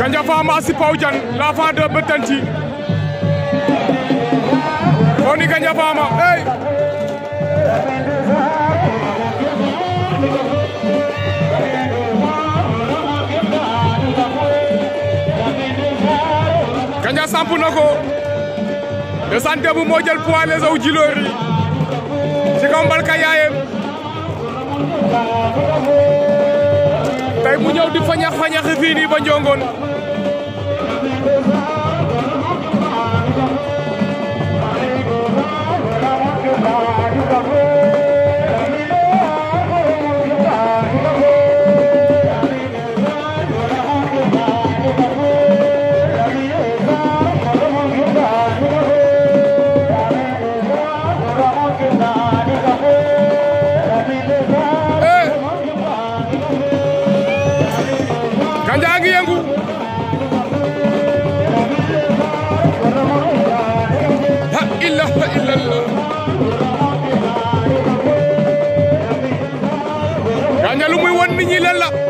Gandia Fama Sipaw Diane l'enfant de Bettenty Foni Gandia Fama hey Gandia samp na ko de santé bu moo jël poids les aw jiloor yi ci kaw mbalka yaayem tey mu ñëw di fañax fañaxi fii nii ba njongoon Gandia ngi yëngu la ilaha illallah Gandia lu muy won nit ñi lan la